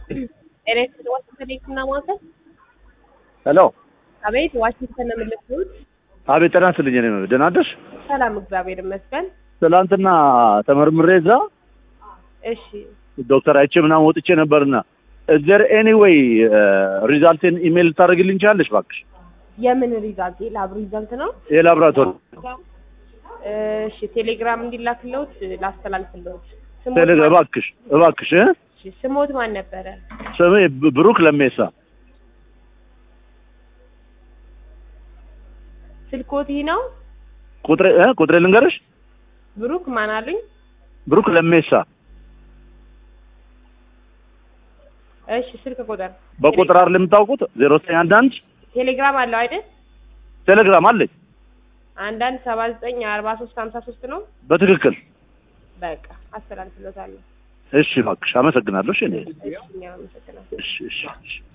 ኤሌክትሪክ ዋሽንግተን የህክምና ማዕከል ሄሎ አቤት ዋሽንግተን ነው የምልክሉት አቤት ጤና ይስጥልኝ እኔ ደህና አደርሽ ሰላም እግዚአብሔር ይመስገን ትላንትና ተመርምሬ እዛ እሺ ዶክተር አይቼ ምናምን ወጥቼ ነበርና እዘር ኤኒዌይ ሪዛልቴን ኢሜል ልታደርግልኝ ቻለሽ እባክሽ የምን ሪዛልት የላብ ሪዛልት ነው የላብራቶሪ እሺ ቴሌግራም እንዲላክለውት ላስተላልፍለውት ስሞት ቴሌ ማን- እባክሽ እባክሽ እ? እሺ፣ ስሞት ማን ነበረ ስሜ ብ- ብሩክ ለሜሳ ስልኮት ይህ ነው ቁጥሬ እ? ቁጥሬ ልንገርሽ ብሩክ ማን አሉኝ ብሩክ ለሜሳ እሺ ስልክ ቁጥር በቁጥር አይደል የምታውቁት ዜሮ ዘጠኝ አንድ አንድ ቴሌግራም አለው አይደል ቴሌግራም አለኝ አንዳንድ ሰባ ዘጠኝ አርባ ሶስት ሀምሳ ሶስት ነው በትክክል በቃ አስተላልፍለታለሁ እሺ እባክሽ አመሰግናለሁ እሺ እኔ እሺ እኛ አመሰግናለሁ እሺ እሺ እሺ